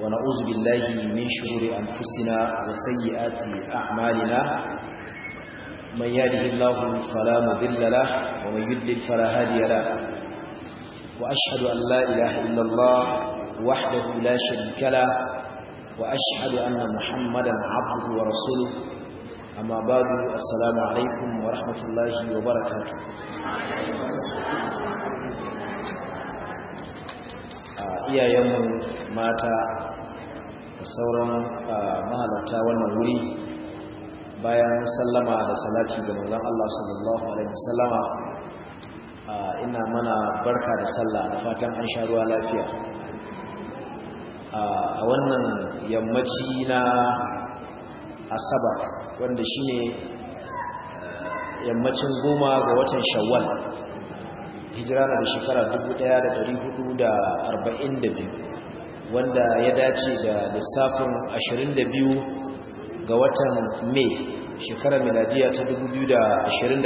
ونعوذ بالله من شرور أنفسنا وسيئات أعمالنا من يهده الله فلا مضل له ومن يضلل فلا هادي له وأشهد أن لا إله إلا الله وحده لا شريك له وأشهد أن محمدا عبده ورسوله أما بعد السلام عليكم ورحمة الله وبركاته iyayenmu mata da sauran mahalarta wannan wuri bayan sallama da salati ga manzon Allah sallallahu alaihi wasallama ina mana barka da sallah da fatan an sha ruwa lafiya a wannan yammaci na asabar wanda shine yammacin goma ga watan shawwal hijira da shekara 1442 wanda ya dace da lissafin 22 ga watan mai shekarar miladiya ta 2021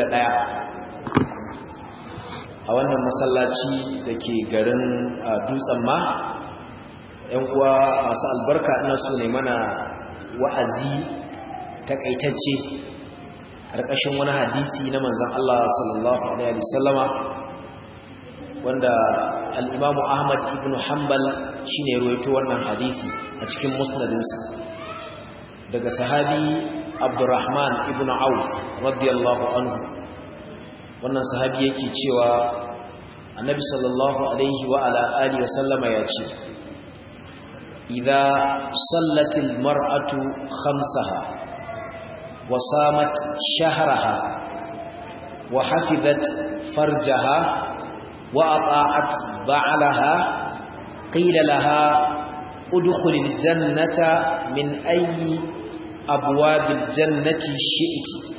a wannan masallaci da ke garin dutsen ma yan uwa masu albarka ina so ne mana wa'azi takaitacce ƙarƙashin wani hadisi na manzan Allah sallallahu Alaihi wasallama wanda al'imamu Ahmad ibn Hanbal shi ne ruwaito wannan hadisi a cikin musnadinsa daga sahabi Abdurrahman ibn Auf radiyallahu anhu wannan sahabi yake cewa annabi sallallahu alaihi wa ala alihi wa sallama ya ce idza sallatil mar'atu khamsaha wa samat shahraha wa hafizat farjaha wa ata'at ba'laha qila laha udkhulil jannata min ayyi abwabil jannati shi'ti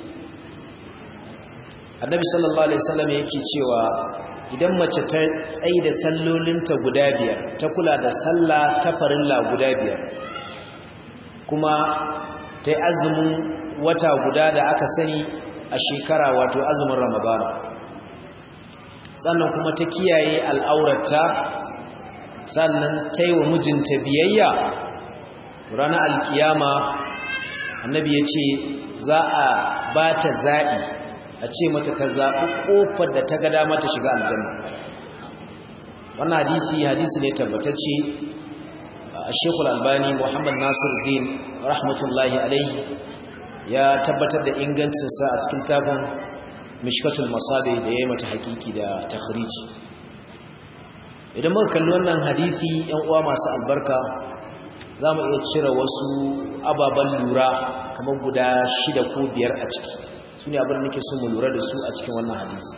annabi sallallahu alaihi wasallam yake cewa idan mace ta tsaye da sallolinta guda biyar ta kula da sallah ta farilla guda biyar kuma ta yi azumin wata guda da aka sani a shekara wato azumin ramadana sannan kuma ta kiyaye al'aurata sannan ta yi wa mijinta biyayya ranar alkiyama annabi ya ce za a ba ta zaɓi a ce mata ta zaɓi ƙofar da ta ga dama ta shiga aljanna wannan hadisi hadisi ne tabbatacce a shekul albani muhammad nasir din rahmatullahi alaihi ya tabbatar da ingancinsa a cikin tafin mishkatul masabe da ya yi mata hakiki da takhriji idan muka kalli wannan hadisi yan uwa masu albarka za mu iya cire wasu ababen lura kamar guda shida ko biyar a ciki su ne abin da nake so mu lura da su a cikin wannan hadisi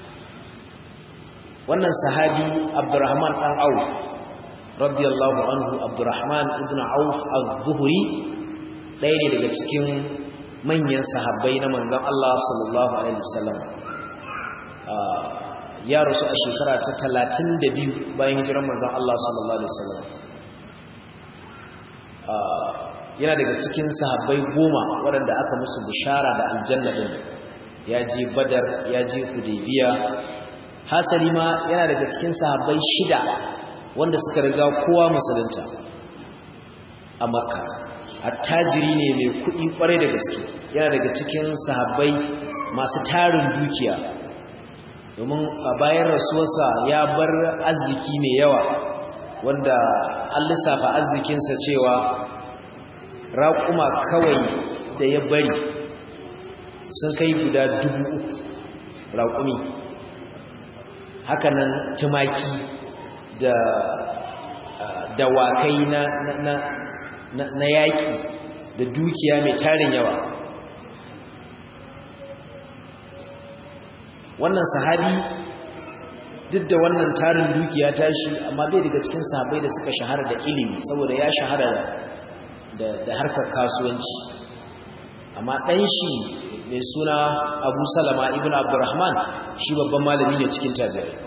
wannan sahabi abdurrahman dan auf radiyallahu anhu abdurrahman ibn auf az-zuhri ɗaya ne daga cikin manyan sahabbai na manzon Allah sallallahu alaihi wasallam ya rasu a shekara ta 32 bayan hijirar manzon Allah sallallahu alaihi wasallam yana daga cikin sahabbai goma waɗanda aka musu bishara da aljanna ɗin ya je badar ya je hudaybiya hasali ma yana daga cikin sahabbai shida wanda suka riga kowa musulunta a makka attajiri ne mai kuɗi ƙwarai da gaske yana daga cikin sahabbai masu tarin dukiya domin a bayan rasuwarsa ya bar arziki mai yawa wanda an lissafa arzikinsa cewa raƙuma kawai da ya bari sun kai guda dubu uku raƙumi hakanan tumaki da dawakai na, na, na, na yaƙi da dukiya mai tarin yawa wannan sahabi duk da wannan tarin dukiya tashi amma bai daga cikin sahabai da suka shahara da ilimi saboda ya shahara da harkar kasuwanci amma ɗan shi mai suna abu salama ibn abdurrahman shi babban malami ne cikin tabi'ai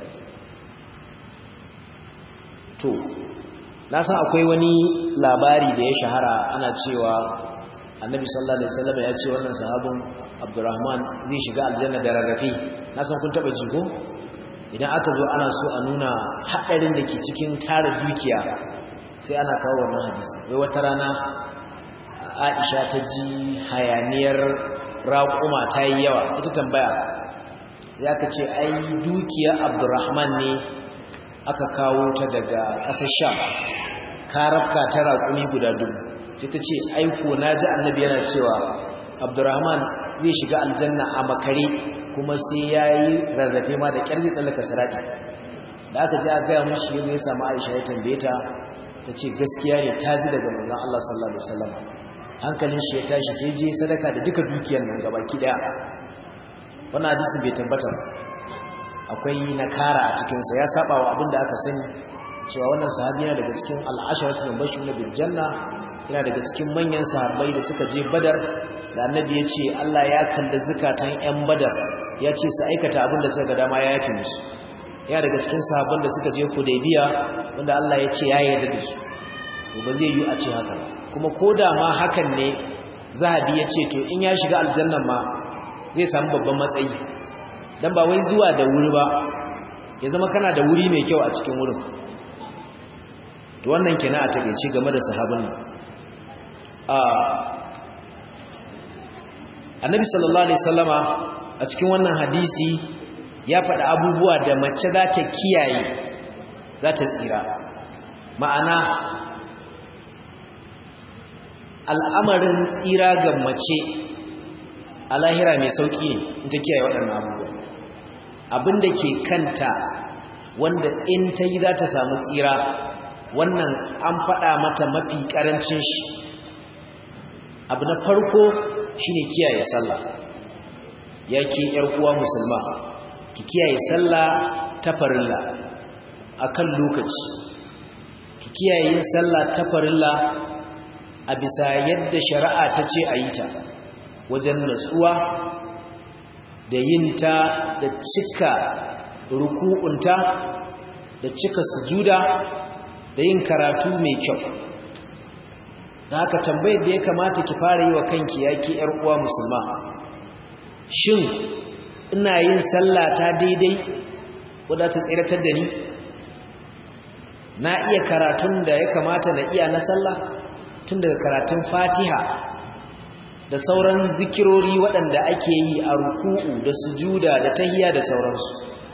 to na san akwai wani labari da ya shahara ana cewa annabi sallallahu alaihi wasallam ya ce wannan sahabin abdurrahman zai shiga aljanna da rarrafe na san kun taba jigo idan aka zo ana so a nuna haɗarin da ke cikin tara dukiya sai ana kawo wannan hadisi wai wata rana Aisha ta ji hayaniyar raƙuma ta yi yawa ita tambaya ya ka ce ai dukiya Abdurrahman ne aka kawo ta daga ƙasar Sham karabka ta raƙumi guda dubu sai ta ce aiko na ji annabi yana cewa Abdurrahman zai shiga aljanna a makare kuma sai ya yi rarrafe ma da ƙyar zai tsallaka saraɗi da aka ji a gaya mushi yadda ya samu aisha ya tambaye ta ta ce gaskiya ne ta ji daga manzan Allah sallallahu Alaihi wasallam hankalin shi ya tashi sai je sadaka da duka dukiyar nan gaba ki daya wannan hadisi bai tabbata akwai nakara a cikinsa ya saba wa abin da aka sani cewa wannan sahabi yana daga cikin al'asharatu da bashin na biljanna yana daga cikin manyan sahabbai da suka je badar da annabi ya ce Allah ya kalli zukatan 'yan badar ya ce su aikata abin da suka ga dama ya yafi musu ya daga cikin sahabban da suka je hudaybiya wanda Allah ya ce ya yarda da su to ba zai yi a ce haka kuma koda ma hakan ne zahabi ya ce to in ya shiga aljannan ma zai samu babban matsayi dan ba wai zuwa da wuri ba ya zama kana da wuri mai kyau a cikin wurin to wannan kenan a takeice game da sahabban a annabi sallallahu alaihi wasallama a cikin wannan hadisi ya faɗi abubuwa da mace za ta kiyaye za ta tsira ma'ana al'amarin tsira ga mace a lahira mai sauƙi ne in ta kiyaye waɗannan abubuwa abinda ke kanta wanda in ta yi za ta samu tsira wannan an faɗa mata mafi ƙarancin shi abu na farko shine kiyaye sallah ya ke uwa musulma ki kiyaye sallah ta farilla akan lokaci ki kiyaye yin sallah ta farilla a bisa yadda shari'a ta ce a yi ta wajen natsuwa da yin ta da cika ruku'unta da cika sujuda da yin karatu mai kyau da haka tambayar da ya kamata ki fara yi wa kanki ya ke uwa musulma shin ina yin sallah ta daidai wadda ta tsiratar da ni na iya karatun da ya kamata na iya na sallah tun daga karatun fatiha da sauran zikirori waɗanda ake yi a ruku'u da sujuda da tahiya da sauransu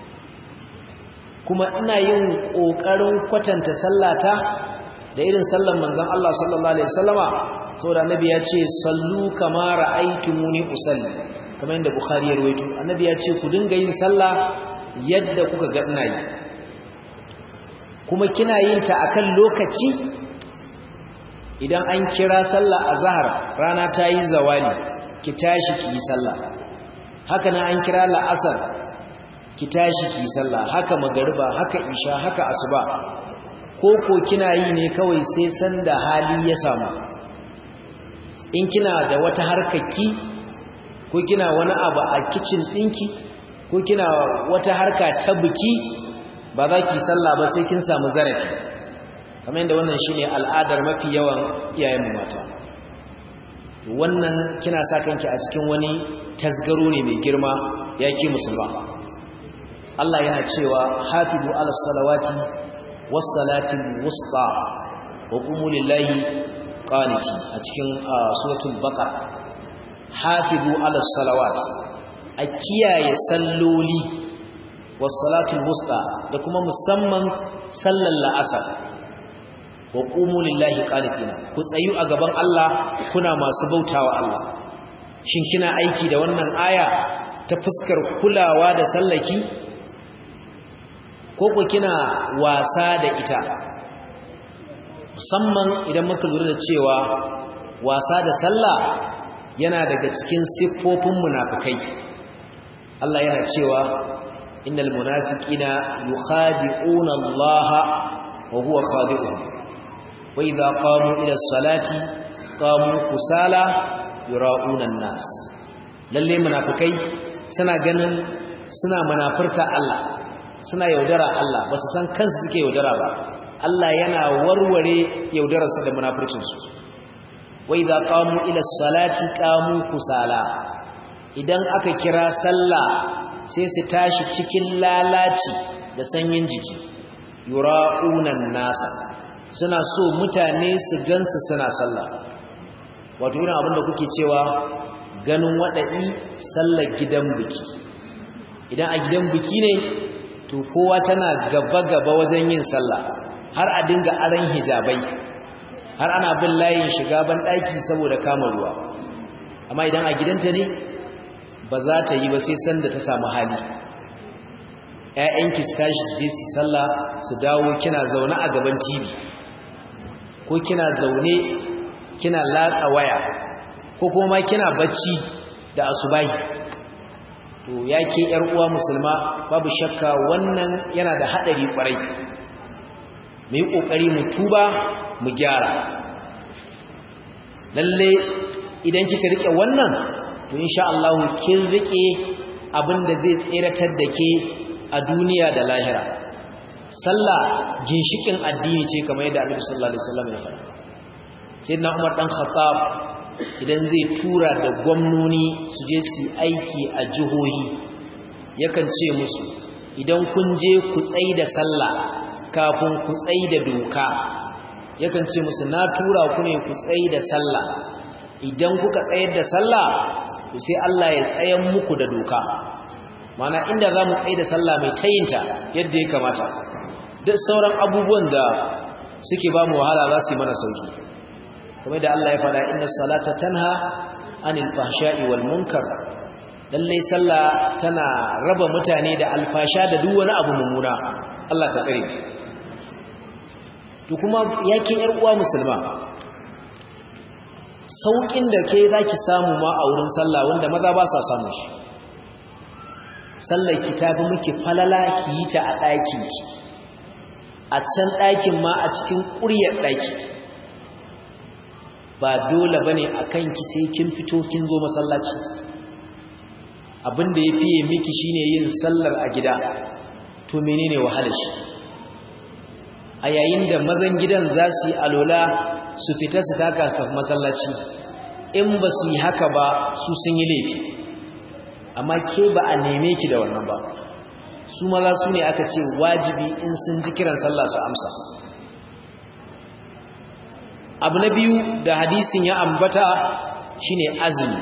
kuma ina yin ƙoƙarin kwatanta sallata da irin sallan manzon Allah sallallahu alaihi wasallama saboda annabi ya ce sallu kama ra'aytumuni usalli kamar yadda Bukhari ya rawaito annabi ya ce ku dinga yin sallah yadda kuka ga ina yi kuma kina yin ta akan lokaci idan an kira sallah azhar rana ta yi zawali ki tashi ki yi sallah haka nan an kira la'asar ki tashi ki yi sallah haka magariba haka isha haka asuba ko ko kina yi ne kawai sai sanda hali ya samu in kina da wata harkarki ko kina wani abu a kicin ɗinki ko kina wata harka ta biki ba za ki sallah ba sai kin samu zarafi kamar yadda wannan shine al'adar mafi yawan iyayenmu mata wannan kina sa kanki a cikin wani tasgaro ne mai girma ya ki musulma Allah yana cewa hafizu ala salawati was salatin wusta wa qumu lillahi qaniti a cikin suratul baqara hafizu ala salawat a kiyaye salloli was salatul wusta da kuma musamman sallar la'asar wa qumu lillahi qanitina ku tsayu a gaban Allah kuna masu bautawa Allah shin kina aiki da wannan aya ta fuskar kulawa da sallaki ko ku kina wasa da ita musamman idan muka lura da cewa wasa da sallah yana daga cikin siffofin munafikai Allah yana cewa innal munafiqina yukhadi'una Allah wa huwa khadi'uhum wa idha qamu ila as-salati qamu kusala yura'una an-nas lalle munafikai suna ganin suna munafurta Allah suna yaudara Allah ba su san kansu suke yaudara ba Allah yana warware yaudararsa da munafurcinsu wai za qamu ila salati qamu kusala idan aka kira sallah sai su tashi cikin lalaci da sanyin jiki yura'unan nasa suna so mutane su gansu suna sallah wato irin abinda kuke cewa ganin waɗaɗi sallar gidan biki idan a gidan biki ne to kowa tana gaba-gaba wajen yin sallah har a dinga aran hijabai har ana bin layin shiga ban ɗaki saboda kama ruwa amma idan a gidanta ne ba za ta yi ba sai sanda ta samu hali ‘ya'yanki su tashi su je su sallah su dawo kina zaune a gaban tv ko kina zaune kina latsa waya ko kuma kina bacci da asubahi to ya ke uwa musulma babu shakka wannan yana da haɗari ƙwarai mu yi ƙoƙari mu tuba mu gyara lalle idan kika rike wannan to insha Allah kin rike abinda zai tseratar da ke a duniya da lahira sallah ginshikin addini ce kamar yadda Annabi sallallahu alaihi wasallam ya faɗa sayyidina Umar dan Khattab idan zai tura da gwamnoni su je su aiki a jihohi yakan ce musu idan kun je ku tsai da sallah kafin ku tsai da doka yakan ce musu na tura ku ne ku tsai da sallah idan kuka tsayar da sallah to sai Allah ya tsayan muku da doka mana inda za mu tsaye da sallah mai tayinta yadda ya kamata duk sauran abubuwan da suke ba mu wahala za su yi mana sauki kamar da Allah ya faɗa inna salata tanha anil fahsha'i wal munkar lallai sallah tana raba mutane da alfasha da duk wani abu mummuna Allah ka tsare to kuma yakin yar uwa musulma saukin da ke zaki samu ma a wurin sallah wanda maza ba sa samu shi sallar ki tafi miki falala ki yi ta a ɗakin ki a can ɗakin ma a cikin ƙuryar ɗaki ba dole bane a kanki sai kin fito kin zo masallaci abinda ya fiye miki shine yin sallar a gida to menene wahalar shi a yayin da mazan gidan za su yi alola su fita su taka su tafi masallaci in ba su yi haka ba su sun yi laifi amma ke ba a neme ki da wannan ba su maza su ne aka ce wajibi in sun ji kiran sallah su amsa abu na biyu da hadisin ya ambata shine azumi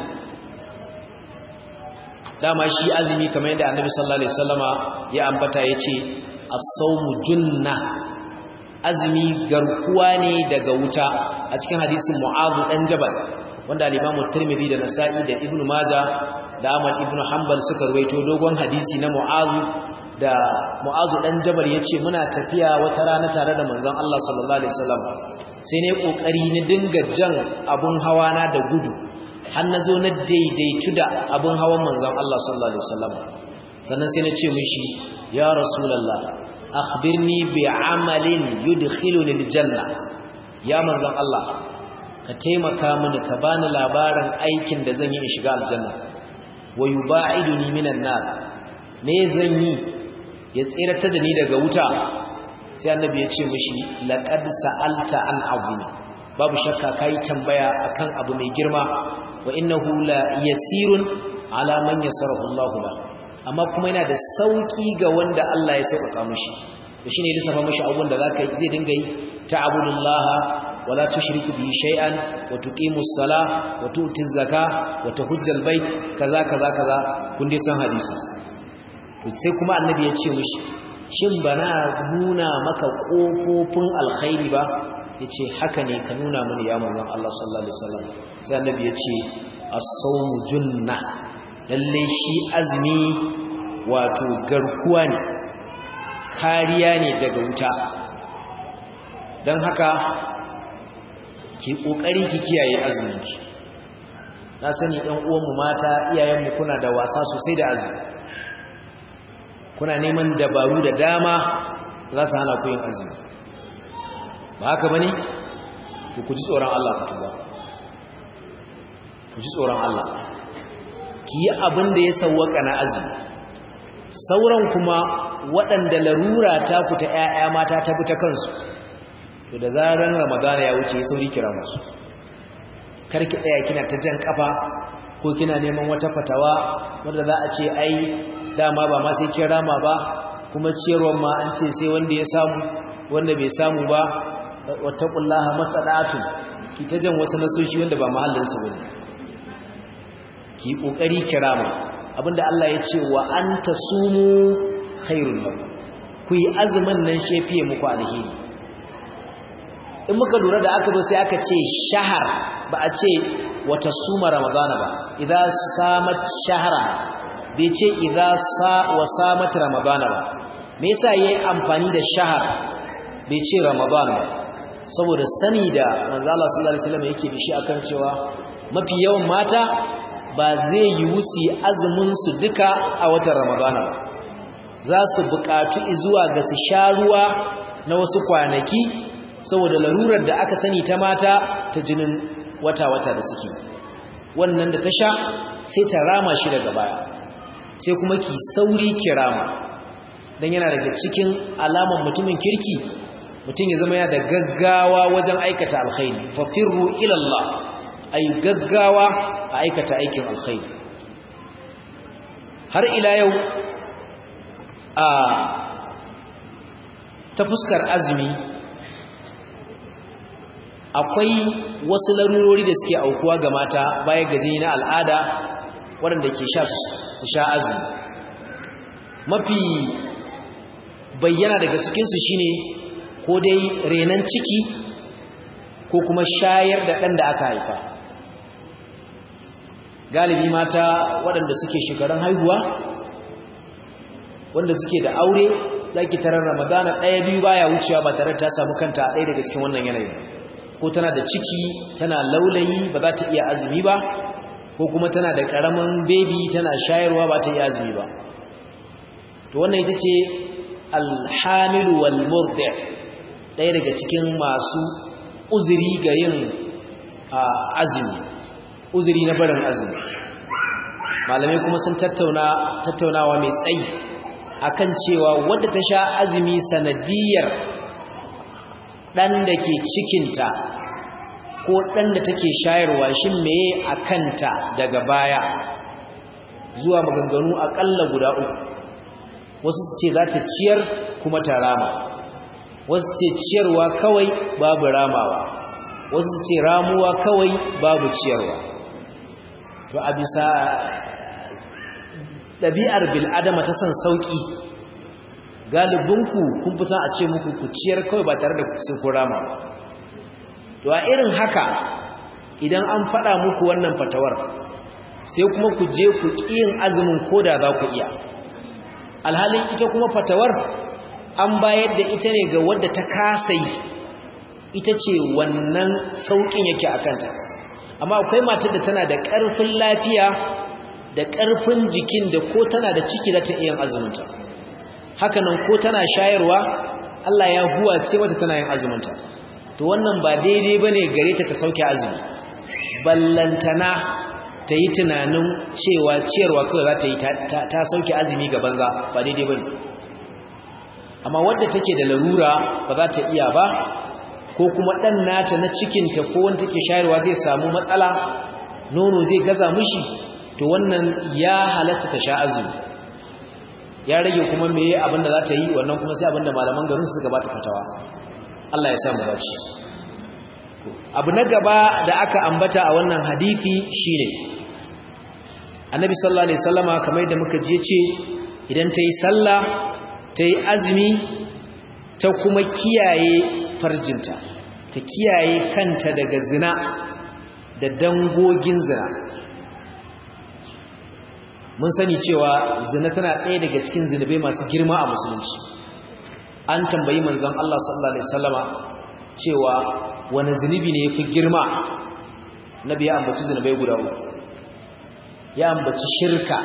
dama shi azumi kamar yadda annabi sallallahu alaihi wasallama ya ambata yace as-sawmu junna azumi garkuwa ne daga wuta a cikin hadisin mu'adh dan jabal wanda al-imamu tirmidhi da nasa'i da ibnu majah da ahmad ibnu hanbal suka ruwaito dogon hadisi na mu'adh da mu'adh dan jabal yace muna tafiya wata rana tare da manzon Allah sallallahu alaihi wasallam sai ne kokari ni dinga jan abun hawa na da gudu har na zo na daidaitu da abun hawan manzon Allah sallallahu alaihi wasallam sannan sai na ce mishi ya rasulullah akhbirni bi amalin yudkhiluni aljanna ya manzon Allah ka taimaka mini ka bani labarin aikin da zan yi in shiga aljanna wa yuba'iduni minan nar me zan yi ya tsirata da ni daga wuta sai annabi ya ce mishi laqad sa'alta an azim babu shakka kai tambaya akan abu mai girma wa innahu la yasirun ala man yasarahu Allah la amma kuma yana da sauki ga wanda Allah ya sauka mishi to shine ya lissafa mishi abun da zaka zai dinga yi ta'budullaha wala tushriku bihi shay'an wa tuqimus sala wa tu'tiz zaka wa tahujjal bait kaza kaza kaza kun dai san hadisi to sai kuma annabi ya ce mishi shin bana nuna maka kofofin alkhairi ba yace haka ne ka nuna mini ya manzon Allah sallallahu alaihi wasallam sai annabi ya ce as-sawmu junna lalle shi azumi wato garkuwa ne kariya ne daga wuta don haka ki kokari ki kiyaye azuminki na sani ɗan uwanmu mata iyayenmu kuna da wasa sosai da azumi kuna neman dabaru da dama za su hana ku yin azumi ba haka bane to ku ji tsoron Allah ku tuba ku ji tsoron Allah ki yi abin da ya sawwaka na azumi sauran kuma waɗanda larura ta ku ta ƴaƴa mata ta bi ta kansu to da zaran ramadana ya wuce sauri kira musu karki tsaya kina ta jan kafa ko kina neman wata fatawa wanda za a ce ai dama ba ma sai kin rama ba kuma ciyarwar ma an ce sai wanda ya samu wanda bai samu ba wattaqullaha masada'atu ki ta jan wasu nasoshi wanda ba mahallin su bane ki kokari kirama abinda Allah ya ce wa anta sumu khairul lakum ku yi azumin nan shefiye muku alheri in muka lura da aka zo sai aka ce shahar ba a ce wata suma ramadana ba idan samat shahara bai ce idan sa wa samat ramadana ba me yasa yayi amfani da shahar bai ce ramadana ba saboda sani da manzo Allah sallallahu alaihi wasallam yake da shi akan cewa mafi yawan mata ba zai yi wusi azumin su duka a watan ramadana ba za su buƙatu zuwa ga su sha ruwa na wasu kwanaki saboda larurar da aka sani ta mata ta jinin wata-wata da suke wannan da ta sha sai ta rama shi daga baya sai kuma ki sauri ki rama don yana daga cikin alaman mutumin kirki mutum ya zama yana da gaggawa wajen aikata alkhairi fafirru ilallah ay gaggawa a aikata aikin alkhairi har ila yau a ta fuskar azumi akwai wasu larurori da suke aukuwa ga mata baya gaji na al'ada waɗanda ke sha su sha azumi mafi bayyana daga cikinsu shine ko dai renan ciki ko kuma shayar da ɗan da aka haifa galibi mata waɗanda suke shekarun haihuwa wanda suke da aure zaki tarar ramadana ɗaya biyu baya wucewa ba tare ta samu kanta ɗaya daga cikin wannan yanayi ko tana da ciki tana laulayi ba za ta iya azumi ba ko kuma tana da ƙaramin bebi tana shayarwa ba ta iya azumi ba to wannan ita ce alhamilu wal murdi ɗaya daga cikin masu uzuri ga yin azumi uzuri na barin azumi malamai kuma sun tattauna tattaunawa mai tsayi akan cewa wadda ta sha azumi sanadiyar ɗan da ke cikinta ko ɗan da take shayarwa shi meye a kanta daga baya zuwa maganganu aƙalla guda uku wasu su ce za ta ciyar kuma ta rama wasu ce ciyarwa kawai babu ramawa wasu su ce ramuwa kawai babu ciyarwa to a bisa ɗabi'ar bil'adama ta son sauƙi galibinku kun fi san a ce muku ku ciyar kawai ba tare da sai ku rama ba to a irin haka idan an faɗa muku wannan fatawar sai kuma ku je ku ƙiyin azumin koda za ku iya alhalin ita kuma fatawar an bayar da ita ne ga wadda ta kasa yi ita ce wannan sauƙin yake a kanta amma akwai matar da tana da ƙarfin lafiya da ƙarfin jikin da ko tana da ciki za ta iya azuminta hakanan ko tana shayarwa Allah ya huwa ce mata tana yin azuminta to wannan ba daidai bane gare ta ta sauke azumi ballantana ta yi tunanin cewa ciyarwa kawai za ta yi ta sauke azumi ga banza ba daidai bane amma wadda take da larura ba za ta iya ba ko kuma ɗan nata na cikinta ko wanda take shayarwa zai samu matsala nono zai gaza mushi to wannan ya halatta ta sha azumi ya rage kuma meye abinda za ta yi wannan kuma sai abinda malaman garin suka bata fatawa Allah ya samu dace abu na gaba da aka ambata a wannan hadisi shine annabi sallallahu alaihi wasallama kamar yadda muka je ce idan ta yi sallah ta yi azumi ta kuma kiyaye farjinta ta kiyaye kanta daga zina da dangogin zina mun sani cewa zina tana ɗaya daga cikin zinubai masu girma a musulunci an tambayi manzon Allah sallallahu alaihi wasallama cewa wani zinubi ne yafi girma nabi ya ambaci zinubai guda uku ya ambaci shirka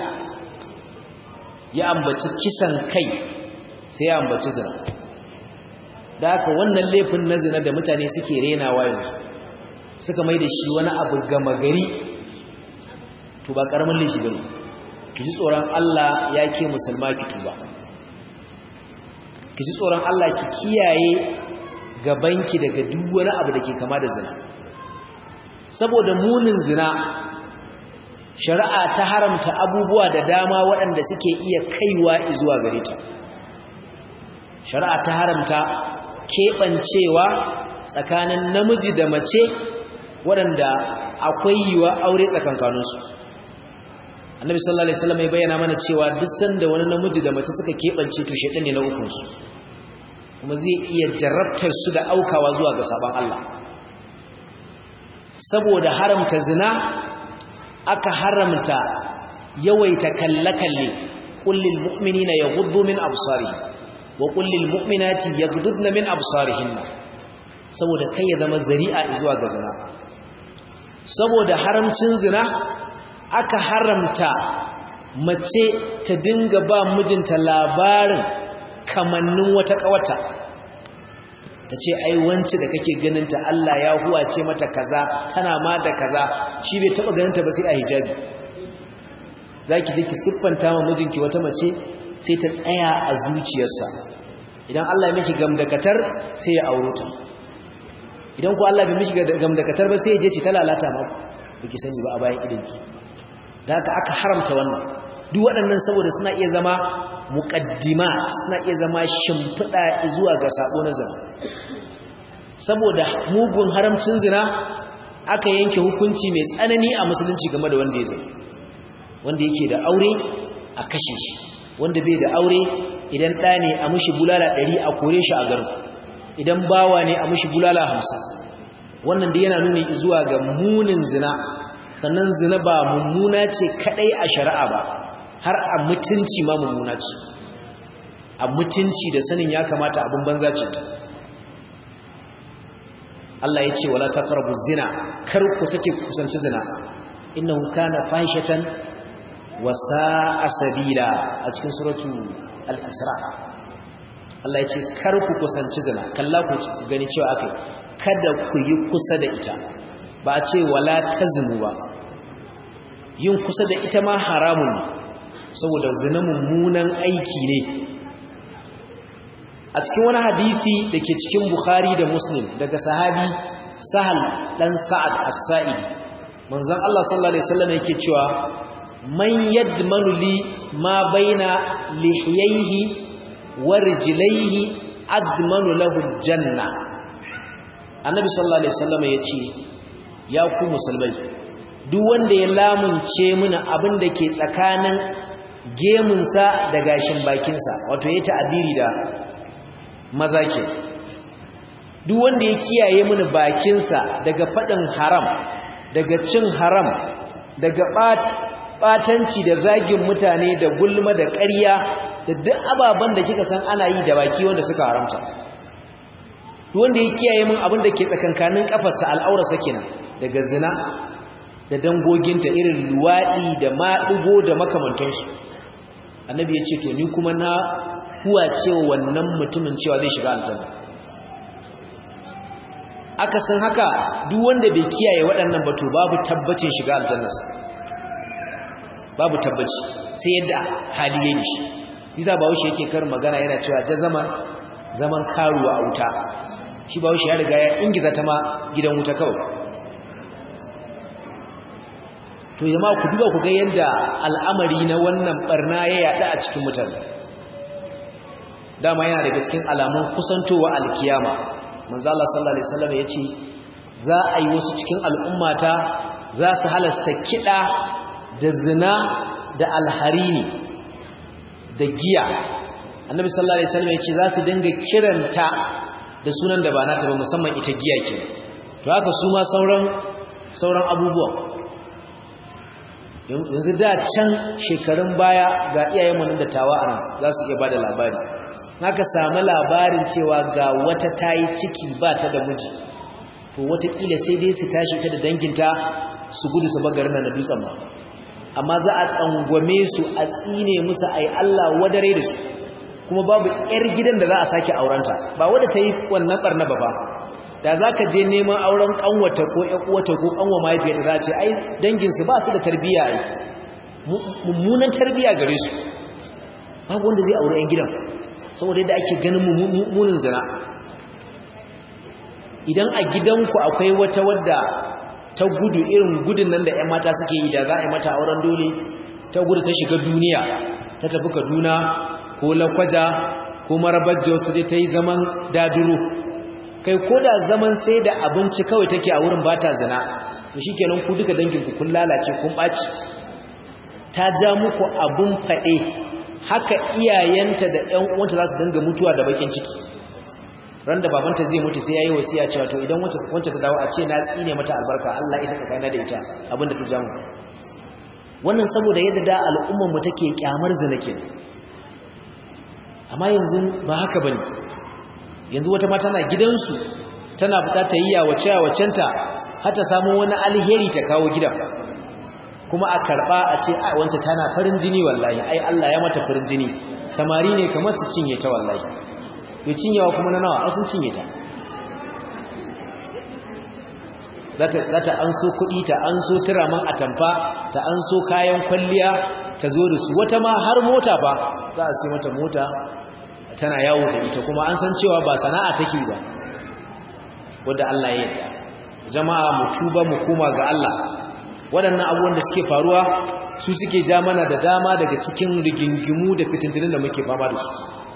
ya ambaci kisan kai sai ya ambaci zina da haka wannan laifin na zina da mutane suke renawa yanzu suka mai da shi wani abu gama gari to ba karamin laifi bane ki ji tsoron Allah ya ke musulma ki tuba ki ji tsoron Allah ki kiyaye gabanki daga duk wani abu da ke kama da zina saboda munin zina shari'a ta haramta abubuwa da dama waɗanda suke iya kaiwa zuwa gare ta shari'a ta haramta keɓancewa tsakanin namiji da mace waɗanda akwai yiwa aure tsakankaninsu annabi sallallahu alaihi wasallam ya bayyana mana cewa duk sanda wani namiji da mace suka keɓance to shedan ne na ukunsu kuma zai iya jarrabtar su da aukawa zuwa ga sabon Allah saboda haramta zina aka haramta yawaita kalle-kalle kullil mu'minina yaghuddu min absarihim wa kullil mu'minati yaghuddna min absarihinna saboda kai ya zama zari'a zuwa ga zina saboda haramcin zina aka haramta mace ta dinga ba mijinta labarin kamannin wata kawata ta ce ai wance da kake ganinta Allah ya huwace mata kaza tana ma da kaza shi bai taba ganinta ba sai a hijabi zaki je ki siffanta ma mijinki wata mace sai ta tsaya a zuciyarsa idan Allah ya miki gamdakatar sai ya auro ta idan ku Allah bai miki gamdakatar ba sai ya je ci ta lalata ma baki sani ba a bayan idanki da haka aka haramta wannan duk waɗannan saboda suna iya zama muqaddima suna iya zama shimfiɗa zuwa ga sabo na zina saboda mugun haramcin zina aka yanke hukunci mai tsanani a musulunci game da wanda ya zai wanda yake da aure a kashe shi wanda bai da aure idan ɗa ne a mushi bulala ɗari a kore shi a garin idan bawa ne a mushi bulala hamsin wannan da yana nuni zuwa ga munin zina sannan zina ba mummuna ce kaɗai a shari'a ba har a mutunci ma mummuna ce a mutunci da sanin ya kamata abin banza ce Allah ya ce wala taqrabu zina kar ku sake kusanci zina innahu kana fahishatan wa sa'a sabila a cikin suratu al-isra Allah ya ce kar ku kusanci zina kalla ku gani cewa akai kada ku yi kusa da ita ba a ce wala tazmu ba yin kusa da ita ma haramun ne saboda zina mummunan aiki ne a cikin wani hadisi da ke cikin Bukhari da Muslim daga sahabi Sahal dan Sa'ad As-Sa'idi manzon Allah sallallahu alaihi wasallam yake cewa man yadmanu li ma baina lihiyaihi wa rijlaihi admanu lahu janna annabi sallallahu alaihi wasallam yace ya ku musulmai duk wanda ya lamunce mini abin da ke tsakanin gemunsa da gashin bakinsa wato ya ta'abiri da maza ke duk wanda ya kiyaye mini bakinsa daga faɗin haram daga cin haram daga ɓatanci da zagin mutane da gulma da ƙarya da duk ababen da kika san ana yi da baki wanda suka haramta duk wanda ya kiyaye min abin da ke tsakankanin kafarsa al'aurarsa kenan daga zina da dangoginta irin luwaɗi da maɗigo da makamantansu annabi ya ce to ni kuma na huwa cewa wannan mutumin cewa zai shiga aljanna aka san haka duk wanda bai kiyaye waɗannan batu babu tabbacin shiga aljannarsa babu tabbaci sai yadda hali yayi shi yasa bawo shi yake kar magana yana cewa ta zaman zaman karuwa a wuta shi bawo shi ya riga ya ingiza ta ma gidan wuta kawai to jama'a ku duba ku ga yadda al'amari na wannan barna ya yada a cikin mutane dama yana daga cikin alamun kusantowa alkiyama manzo Allah sallallahu alaihi wasallam yace za a yi wasu cikin al'ummata za su halasta kida da zina da alharini da giya annabi sallallahu alaihi wasallam yace za su dinga kiranta da sunan da ba nata ba musamman ita giya ke to haka su ma sauran sauran abubuwa yanzu da can shekarun baya ga iyayenmu nan da tawa a nan za su iya ba da labari haka samu labarin cewa ga wata ta yi ciki ba ta da miji to watakila sai dai su tashi ta da danginta su gudu su bagarin na dutsen ba amma za a tsangwame su a tsine musu a yi Allah wadare da su kuma babu 'yar gidan da za a sake aurenta ba wadda ta yi wannan barna ba ba da za ka je neman auren kanwata ko ƴaƙuwata ko kanwa mahaifiyarta za ce ai danginsu ba su da tarbiyya ai mummunan tarbiyya gare su babu wanda zai aure 'yan gidan saboda yadda ake ganin mummunin zina idan a gidanku akwai wata wadda ta gudu irin gudun nan da 'yan mata suke yi da za a yi mata auren dole ta gudu ta shiga duniya ta tafi kaduna ko lakwaja ko marabar jos ta je ta yi zaman daduro kai ko da zaman sai da abinci kawai take a wurin ba ta zina to shikenan ku duka danginku kun lalace kun ɓaci ta ja muku abun faɗe haka iyayenta da ƴan uwanta za su dinga mutuwa da bakin ciki ran da babanta zai mutu sai yayi wasiya cewa to idan wacce wacce ta dawo a ce na tsine mata albarka Allah isa tsakaina da ita abinda ta jamu wannan saboda yadda da al'ummar mu take kyamar zina kenan amma yanzu ba haka bane yanzu wata mata na gidansu tana fita ta yi yawace yawacenta har ta samu wani alheri ta kawo gidan kuma a karba a ce a wanta tana farin jini wallahi ai Allah ya mata farin jini samari ne kamar su cinye ta wallahi to cinyewa kuma na nawa sun cinye ta za ta an so kuɗi ta an so turaman atamfa ta an so kayan kwalliya ta zo da su wata ma har mota ba za a sai mata mota tana yawo da ita kuma an san cewa ba sana'a take ba wadda Allah ya yarda jama'a mu tuba mu koma ga Allah waɗannan abubuwan da suke faruwa su suke ja mana da dama daga cikin rigingimu da fitintunin da muke fama da su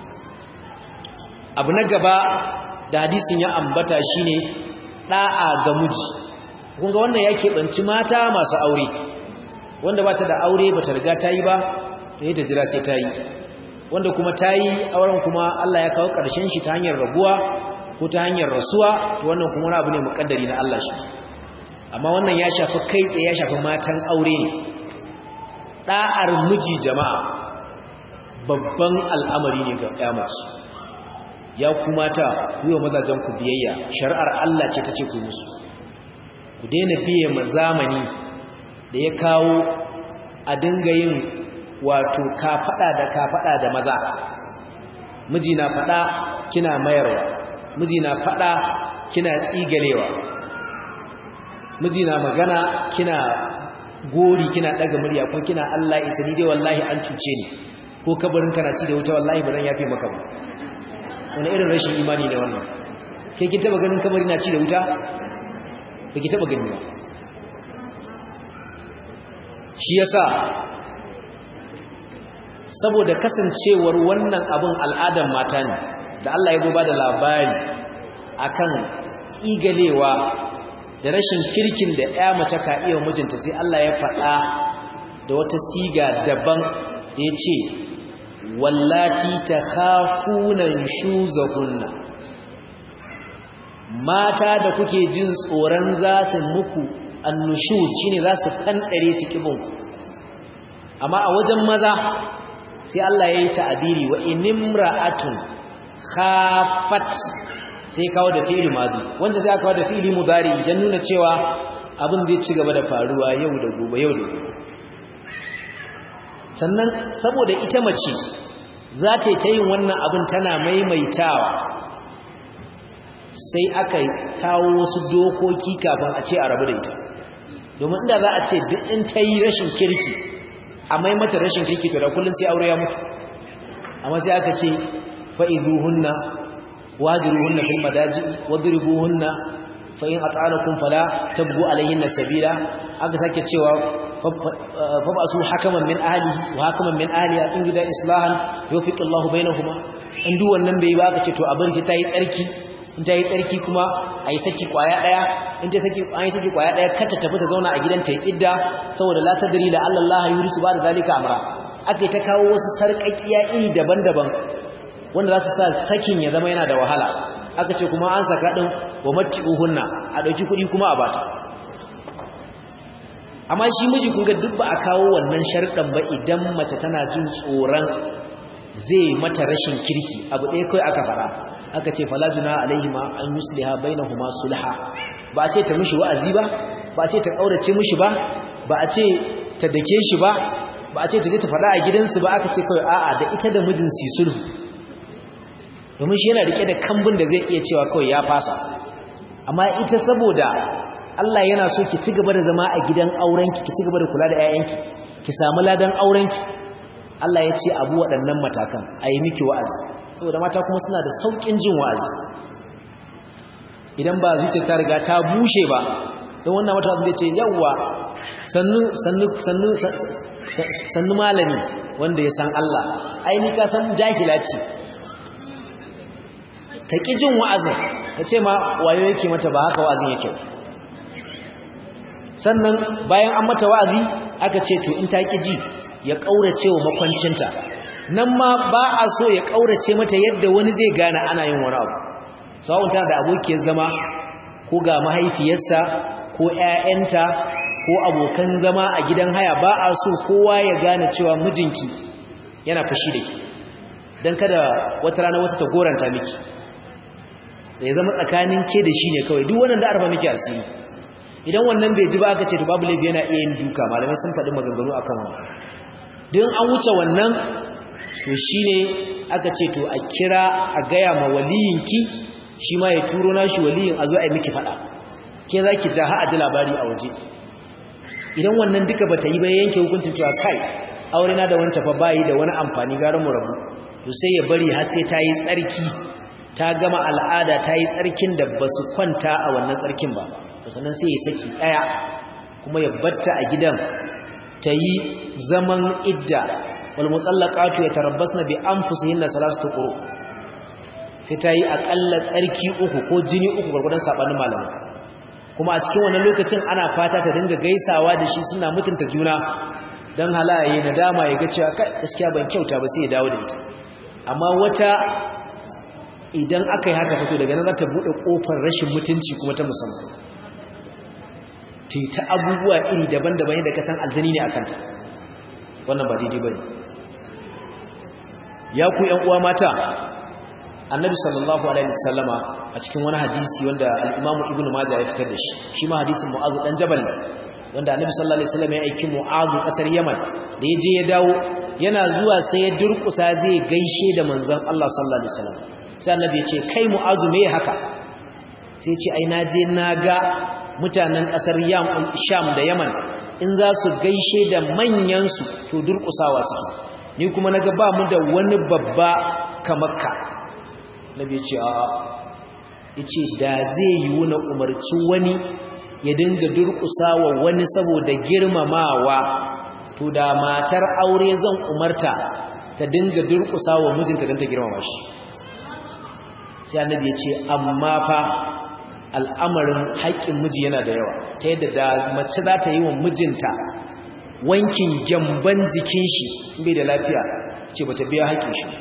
abu na gaba da hadisin ya ambata shine da'a ga miji kun ga wannan yake banci mata masu aure wanda bata da aure bata riga ta yi ba to ta jira sai ta yi wanda kuma ta yi auren kuma Allah ya kawo ƙarshen shi ta hanyar rabuwa ko ta hanyar rasuwa to wannan kuma wani abu ne muƙaddari na Allah shi amma wannan ya shafi kai tsaye ya shafi matan aure ne da'ar miji jama'a babban al'amari ne ga ƴamaci ya kuma ta yi wa mazajen ku biyayya shari'ar Allah ce ta ce ku musu ku daina biye ma zamani da ya kawo a dinga yin wato kafaɗa da kafaɗa da maza miji na faɗa kina mayarwa miji na faɗa kina tsigalewa miji na magana kina gori kina ɗaga murya ko kina Allah isa ni dai wallahi an cuce ni ko kabarin kana ci da wuta wallahi ba zan yafe maka ba wani irin rashin imani ne wannan kai kin taba ganin kabari na ci da wuta ba ki taba gani ba shi yasa saboda kasancewar wannan abin al'adar mata ne da Allah ya goba da labari akan igalewa da rashin kirkin da ya mace ka iya mijinta sai Allah ya faɗa da wata siga daban da ya ce wallati ta hafunan shuzahunna mata da kuke jin tsoron za su muku annushuz shine za su fanɗare su kibinku amma a wajen maza sai Allah ya yi ta'abiri wa inimra'atun khafat sai kawo da fi'ili madi wanda sai aka kawo da fi'ili mudari idan nuna cewa abin zai ci gaba da faruwa yau da gobe yau da gobe sannan saboda ita mace za ta yi ta yin wannan abin tana maimaitawa sai aka kawo wasu dokoki kafin a ce a rabu da ita domin inda za a ce duk in ta yi rashin kirki a maimata rashin kirki to da kullum sai aure ya mutu amma sai aka ce fa'izuhunna wajiruhunna fil madaji wadribuhunna fa in at'anakum fala tabgu alayhinna sabila aka sake cewa fa basu hakaman min ahlihi wa hakaman min ahliha in gida islahan yufiqillahu bainahuma in duk wannan bai ba aka ce to abin ta yi tsarki in ta yi tsarki kuma a yi saki kwaya ɗaya in ta saki an yi saki kwaya ɗaya kata tafi ta zauna a gidan ta idda saboda la tadri la Allah yurisu ba da zalika amra aka ta kawo wasu sarƙaƙiya iri daban-daban wanda za su sa sakin ya zama yana da wahala aka ce kuma an saka ɗin wa matti'uhunna a ɗauki kuɗi kuma a bata amma shi miji kun ga duk ba a kawo wannan sharɗan ba idan mace tana jin tsoron zai mata rashin kirki abu ɗaya kawai aka fara aka ce falajuna alaihima an yusliha bainahuma sulha ba a ce ta mishi wa'azi ba ba a ce ta kaurace mishi ba ba a ce ta dake shi ba ba a ce ta je ta fada a gidansu ba aka ce kawai a'a da ita da mijin su sulhu domin shi yana rike da kambun da zai iya cewa kawai ya fasa amma ita saboda Allah yana so ki ci gaba da zama a gidan aurenki ki ci gaba da kula da 'ya'yanki ki samu ladan aurenki Allah ya ce abu waɗannan matakan a yi miki wa'azi saboda mata kuma suna da sauƙin jin wa'azi idan ba zuciya ta riga ta bushe ba don wannan mata zai ce yawwa sannu malami wanda ya san Allah aini ka san jahila ce ta ƙi jin wa'azin ka ce ma wayo yake mata ba haka wa'azin yake sannan bayan an mata wa'azi aka ce to in ta ƙi ji ya ƙaurace wa makwancinta nan ma ba a so ya ƙaurace mata yadda wani zai gane ana yin wani abu sawun tana da abokiyar zama ko ga mahaifiyarsa ko ‘ya'yanta ko abokan zama a gidan haya ba a so kowa ya gane cewa mijinki yana fushi da ke don kada wata rana wata ta goranta miki sai zama tsakanin ke da shi ne kawai duk wannan da arba miki asiri idan wannan bai ji ba aka ce to babu laifi yana iya yin duka malamai sun faɗi maganganu akan wannan don an wuce wannan to shine aka ce to a kira a gaya ma waliyinki shi ma ya turo nashi waliyin a zo a yi miki faɗa ke za ki ja a ji labari a waje idan wannan duka bata yi ba yanke hukuncin cewa kai aure na da wancan fa bayi da wani amfani gara mu rabu to sai ya bari har sai ta yi tsarki ta gama al'ada ta yi tsarkin da ba su kwanta a wannan tsarkin ba sannan sai ya saki ɗaya kuma ya batta a gidan ta yi zaman idda wal mutsallaqatu yatarabbasna bi anfusihinna salasatu quru sai ta yi akalla tsarki uku ko jini uku gurgurdan sabanin malamai kuma a cikin wannan lokacin ana fata ta dinga gaisawa da shi suna mutunta juna dan halaye nadama ya ga cewa kai gaskiya ban kyauta ba sai ya dawo da ita amma wata idan aka yi haka fito daga nan za ta buɗe ƙofar rashin mutunci kuma ta musamman ta ta abubuwa iri daban-daban yadda kasan aljani ne a kanta wannan ba daidai ba ne ya ku uwa mata annabi sallallahu alaihi wasallama a cikin wani hadisi wanda al'imamu ibn majah ya fitar da shi shi ma hadisin mu'azu dan jabal wanda annabi sallallahu alaihi wasallama ya aiki mu'azu kasar yaman da ya je ya dawo yana zuwa sai ya durkusa zai gaishe da manzon Allah sallallahu alaihi wasallam sai annabi ya ce kai mu'azu me haka sai ya ce ai naje naga mutanen kasar yam sham da yaman in za su gaishe da manyan su to durkusawa suke ni kuma naga ba mu da wani babba kamar ka nabi ya ce a yace da zai yi wani umarci wani ya dinga durkusawa wani saboda girmamawa to da matar aure zan umarta ta dinga durkusawa mijinta don ta girmama shi sai annabi ya ce amma fa al'amarin haƙƙin miji yana da yawa ta yadda da mace za ta yi wa mijinta wankin gyamban jikin shi bai da lafiya ce ba ta biya haƙƙin shi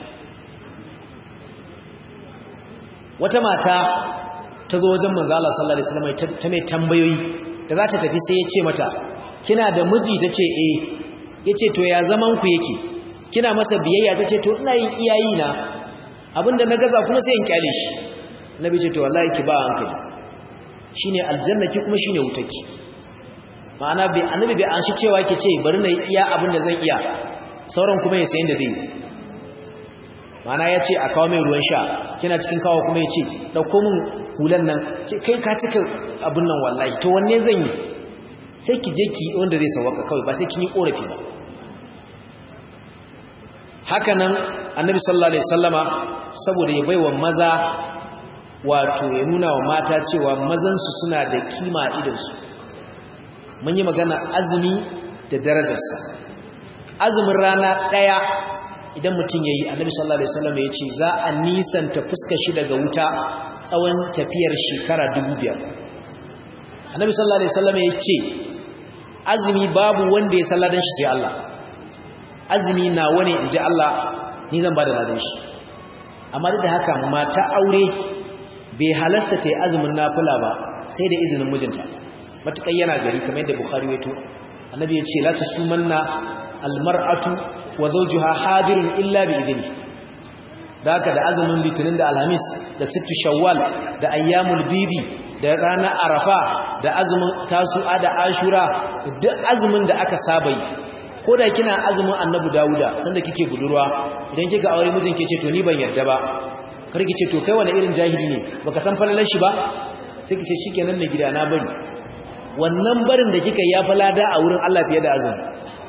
wata mata ta zo wajen manzo Allah sallallahu alaihi wasallam ta mai tambayoyi da za ta tafi sai ya ce mata kina da miji tace eh yace to ya zaman ku yake kina masa biyayya tace to ina yin iyayi na abinda na gaza kuma sai in kyale shi nabi ce to wallahi ki ba hankali shine aljanna ki kuma shine wutaki ma'ana bai annabi bai an shi cewa ki ce bari na iya abinda zan iya sauran kuma ya sayin da dai ma'ana ya ce a kawo mai ruwan sha kina cikin kawo kuma ya ce ɗauko min hulan nan ce kai ka cika abin nan wallahi to wanne zan yi sai ki je ki wanda zai sauwaka kawai ba sai kin yi korafi ba haka nan annabi sallallahu alaihi wasallama saboda ya baiwa maza wato ya nuna wa mata cewa mazansu suna da kima idansu mun yi magana azumi da darajarsa azumin rana ɗaya idan mutum ya yi annabi sallallahu alaihi wasallam ya ce za a nisanta fuskar shi daga wuta tsawon tafiyar shekara dubu biyar annabi sallallahu alaihi wasallam ya ce azumi babu wanda ya salladan shi sai Allah azumi na wani in ji Allah ni zan ba da ladan shi amma duk da haka mata aure bai halasta ta yi azumin nafila ba sai da izinin mijinta matuƙar yana gari kamar yadda bukhari ya to annabi ya ce la tasumanna almar'atu wa zawjuha hadirun illa bi idni da haka da azumin litinin da alhamis da sittu shawwal da ayyamul bidi da ranar arafa da azumin tasu'a da ashura duk azumin da aka saba yi ko da kina azumin annabi dawuda sanda kike budurwa idan kika aure mijin ke ce to ni ban yarda ba kar ki ce to kai wani irin jahili ne baka san falalar shi ba sai ki ce shikenan mai gida na bari wannan barin da kika ya falada a wurin Allah fiye da azumi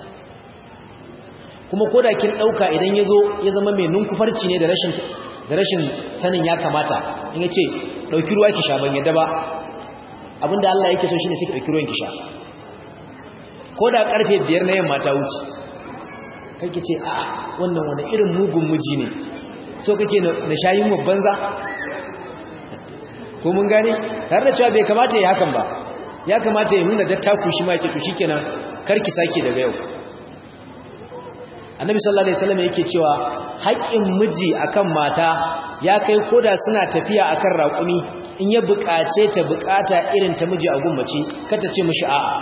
kuma koda kin dauka idan yazo ya zama mai nunkufarci ne da rashin da rashin sanin ya kamata in yace dauki ruwa ki sha ban yadda ba abinda Allah yake so shine sai ki dauki ruwan ki sha koda karfe 5 na yamma ta wuce kake ce a wannan wani irin mugun miji ne so kake na shayin babban za ko mun gane tare da cewa bai kamata ya hakan ba ya kamata ya nuna dattaku shi ma ya ce to shikenan karki sake daga yau annabi sallallahu alaihi wasallam yake cewa haƙƙin miji akan mata ya kai koda suna tafiya akan raƙumi in ya buƙace ta buƙata irin ta miji a gummace kata ce mishi a'a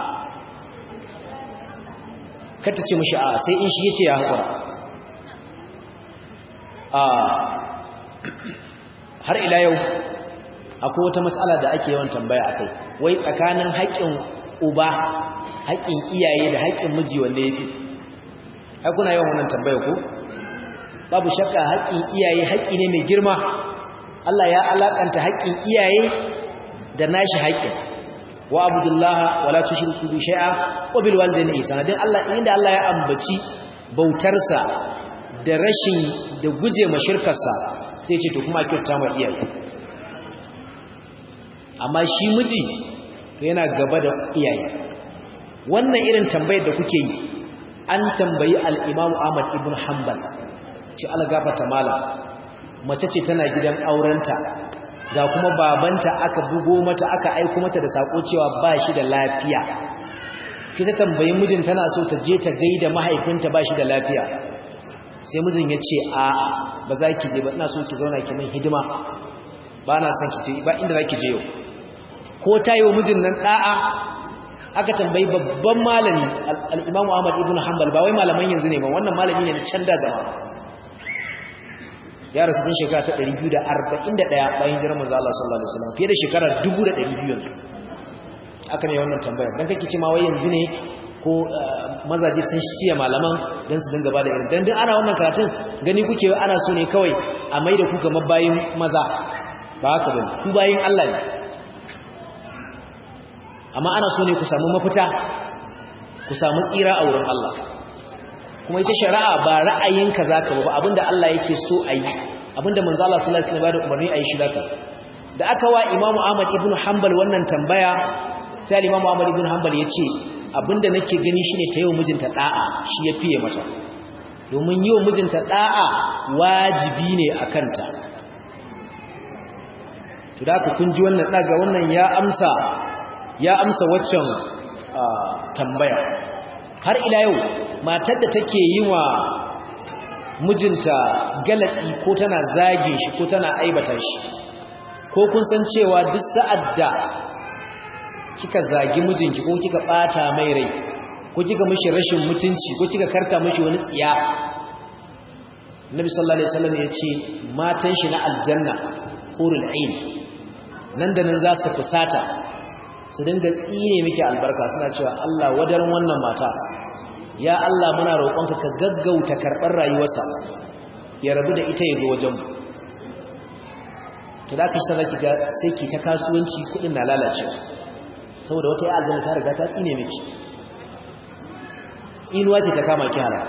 kata ce mishi a'a sai in shi yace ya haƙura a har ila yau akwai wata matsala da ake yawan tambaya akai wai tsakanin haƙƙin uba haƙƙin iyaye da haƙƙin miji wanda yafi ai kuna yawan wannan tambaya ko babu shakka haƙƙin iyaye haƙƙi ne mai girma Allah ya alakanta haƙƙin iyaye da nashi haƙƙin wa abudullaha wala tushriku bi shay'a wa bil walidayni ihsana dan Allah inda Allah ya ambaci bautarsa da rashin da guje ma shirkarsa sai ce to kuma kyauta ma iyaye amma shi miji yana gaba da iyaye wannan irin tambayar da kuke yi an tambayi al-Imam Ahmad ibn Hanbal ce algafata malam mace ce tana gidan aurenta ga kuma babanta aka bugo mata aka aiko mata da sako cewa ba shi da lafiya sai ta tambayi mijin tana so ta je ta gaida mahaifinta ba shi da lafiya sai mijin ya ce a ba za ki je ba ina so ki zauna ki min hidima ba na son ki je ba inda za ki je yau ko ta yi wa mijin nan da'a aka tambayi babban malami al-Imam Ahmad ibn Hanbal ba wai malaman yanzu ne ba wannan malami ne na can da jama'a ya rasu din shekara ta 241 bayan jiran manzo Allah sallallahu alaihi wasallam fiye da shekara 1200 yanzu aka ne wannan tambaya dan kake ce ma wai yanzu ne ko mazaje sun shiya malaman dan su dinga bada irin dan din ana wannan karatun gani kuke ana so ne kawai a maida ku kamar bayin maza ba haka bane ku bayin Allah ne amma ana so ne ku samu mafita ku samu tsira a wurin Allah kuma ita shari'a ba ra'ayinka zaka ba abinda Allah yake so a yi abinda manzo Allah sallallahu alaihi wasallam ya bada umarni a yi shi zaka da aka wa Imam Ahmad ibn Hanbal wannan tambaya sai Imam Ahmad ibn Hanbal ya ce abinda nake gani shine ta yau mijinta da'a shi ya fiye mata domin yau mijinta da'a wajibi ne akan ta to da kun ji wannan daga wannan ya amsa ya amsa waccan tambaya har ila yau matar da take yi wa mijinta galatsi ko tana zage shi ko tana aibata shi ko kun san cewa duk sa'ad da kika zagi mijinki ko kika bata mai rai ko kika mishi rashin mutunci ko kika karka mishi wani tsiya Nabi sallallahu alaihi wasallam ya ce matan shi na aljanna hurul ain nan da nan za su fusata su dinga tsine miki albarka suna cewa Allah wadarin wannan mata ya Allah muna roƙonka ka gaggauta karɓar rayuwarsa ya rabu da ita ya zo wajen mu to da kashi zaki ga sai ki ta kasuwanci kudin na lalacewa saboda wata ya aljanna ta riga ta tsine miki tsinuwa ce ta kama ki halal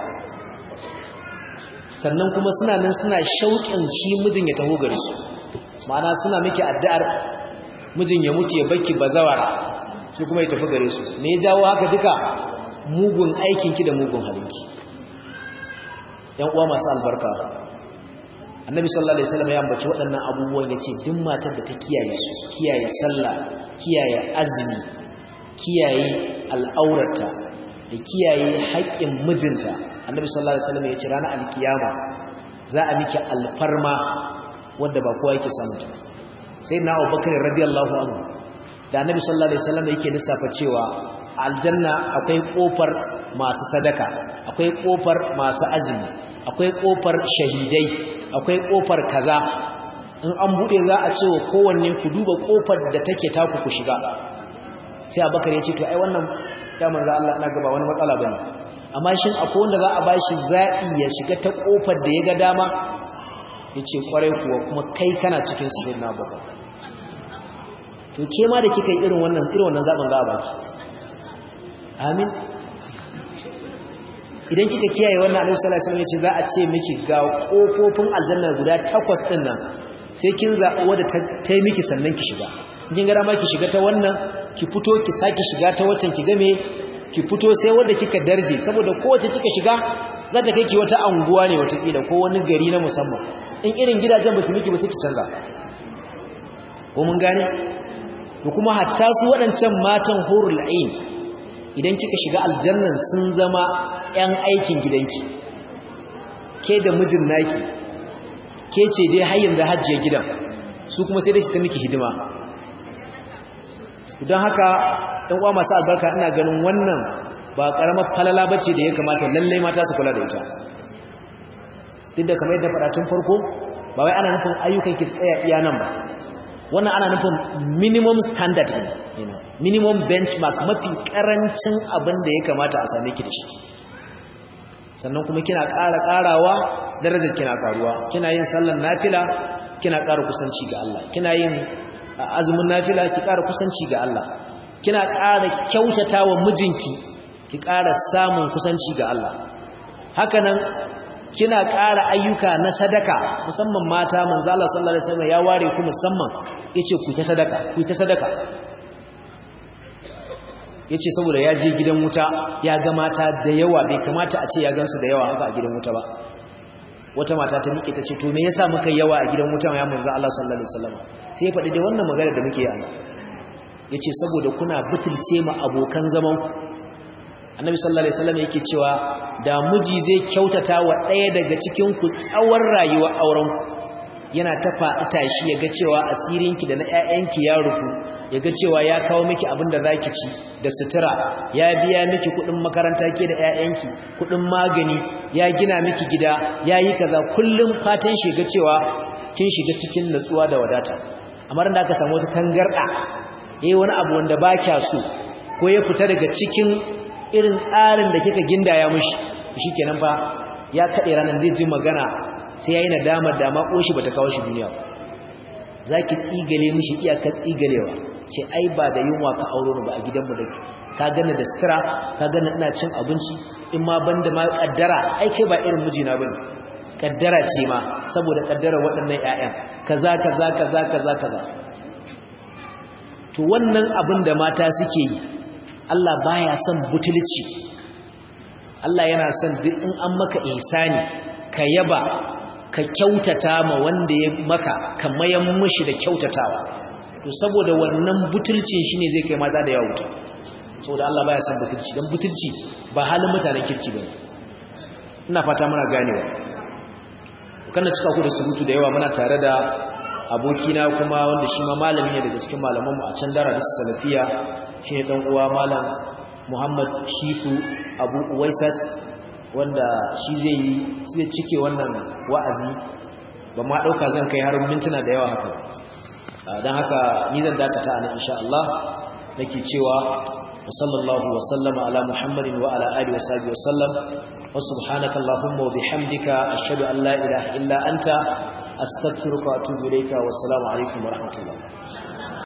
sannan kuma suna nan suna shauƙin shi mijin ya taho gare su ma'ana suna miki addu'ar mijin ya mutu ya baki bazawara su kuma ya tafi gare su me ya jawo haka duka mugun aikinki da mugun halinki yan uwa masu albarka annabi sallallahu alaihi wasallam ya ambaci waɗannan abubuwan yace duk matar da ta kiyaye su kiyaye sallah kiyaye azumi kiyaye al'aurata da kiyaye haƙƙin mijinta annabi sallallahu alaihi wasallam yace ranar alkiyama za a miki alfarma wanda ba kowa yake samu ta sai na Abubakar radiyallahu anhu da annabi sallallahu alaihi wasallam yake lissafa cewa aljanna akwai kofar masu sadaka akwai kofar masu azumi akwai kofar shahidai akwai kofar kaza in an bude za a ce wa kowanne ku duba kofar da take taku ku shiga sai abakar ya ce to ai wannan ya manzo Allah na gaba wani matsala bane amma shin akwai wanda za a bashi za'i ya shiga ta kofar da ya ga dama yace kwarai kuwa kuma kai kana cikin su sai na baka to ke ma da kika yi irin wannan irin wannan zaben za a baki amin idan kika kiyaye wannan Annabi sallallahu alaihi wasallam yace za a ce miki ga kofofin aljanna guda takwas din nan sai kin zaɓi wadda ta yi miki sannan ki shiga kin ga dama ki shiga ta wannan ki fito ki saki shiga ta waccan ki game ki fito sai wadda kika darje saboda kowace kika shiga za ta kai ki wata anguwa ne wata kila ko wani gari na musamman in irin gidajen baki miki ba sai ki canza ko mun gane da kuma hatta su waɗancan matan hurul ain idan kika shiga aljannan sun zama 'yan aikin gidanki ke da mijin naki ke ce dai har yanzu hajjiya gidan su kuma sai dai su ta miki hidima don haka ɗan uwa masu albarka ina ganin wannan ba ƙaramar falala bace da ya kamata lallai mata su kula da ita duk da kamar yadda faɗa tun farko ba wai ana nufin ayyukan ki tsaya iya nan ba wannan ana nufin minimum standard ne minimum benchmark mafi karancin abin da ya kamata a same ki da shi sannan kuma kina ƙara ƙarawa darajar kina ƙaruwa kina yin sallar nafila kina ƙara kusanci ga Allah kina yin azumin nafila ki ƙara kusanci ga Allah kina ƙara kyautatawa mijinki ki ƙara samun kusanci ga Allah hakanan kina ƙara ayyuka na sadaka musamman mata manzo Allah sallallahu alaihi wasallam ya ware ku musamman yace ku ta sadaka ku ta sadaka yace saboda ya je gidan wuta ya ga mata da yawa bai kamata a ce ya gansu da yawa haka a gidan wuta ba wata mata ta miƙe ta ce to me yasa muka yawa a gidan wuta ya manzo Allah sallallahu alaihi wasallam sai ya faɗi dai wannan magana da muke yi yace saboda kuna butulce ma abokan zaman ku annabi sallallahu alaihi wasallam yake cewa da miji zai kyautata wa ɗaya daga cikin ku tsawon rayuwar auren ku yana ta faɗi tashi yaga cewa asirinki da na ƴaƴanki ya rufu yaga cewa ya kawo miki abin da zaki ci da sutura ya biya miki kuɗin makaranta ke da ƴaƴanki kuɗin magani ya gina miki gida yayi kaza kullum fatan shi ga cewa kin shiga cikin natsuwa da wadata amma da aka samu wata tangarda eh wani abu wanda ba kya so ko ya fita daga cikin irin tsarin da kika gindaya mishi shikenan fa ya kade ranan zai ji magana sai yayi nadama da ma koshi bata kawo shi duniya zaki tsigale mishi iyaka tsigalewa ce ai ba da yunwa ka auro ni ba a gidanmu da ka gane da sutura ka gane ina cin abinci in ma banda ma kaddara ai kai ba irin mijina bane kaddara ce ma saboda kaddara waɗannan ƴaƴan kaza kaza kaza kaza kaza to wannan abin da mata suke yi Allah baya son butulci Allah yana son duk in an maka ihsani ka yaba ka kyautata ma wanda ya maka ka mayan mushi da kyautatawa to saboda wannan butulcin shine zai kai maza da yawa wuta saboda Allah baya son butulci dan butulci ba halin mutanen kirki bane ina fata muna ganewa kana cika ku da surutu da yawa muna tare da abokina kuma wanda shi ma malami ne daga cikin malamanmu a can dara da salafiya shi ne uwa malam muhammad shifu abu uwaisat wanda shi zai yi zai cike wannan wa'azi ba ma ɗauka zan kai har mintuna da yawa haka don haka ni zan dakata a nan insha Allah nake cewa wasallallahu wasallama ala muhammadin wa ala alihi wa sahbihi wasallam wa subhanaka allahumma wa bihamdika ashhadu an la ilaha illa anta astaghfiruka wa atubu ilayka wassalamu alaikum wa rahmatullah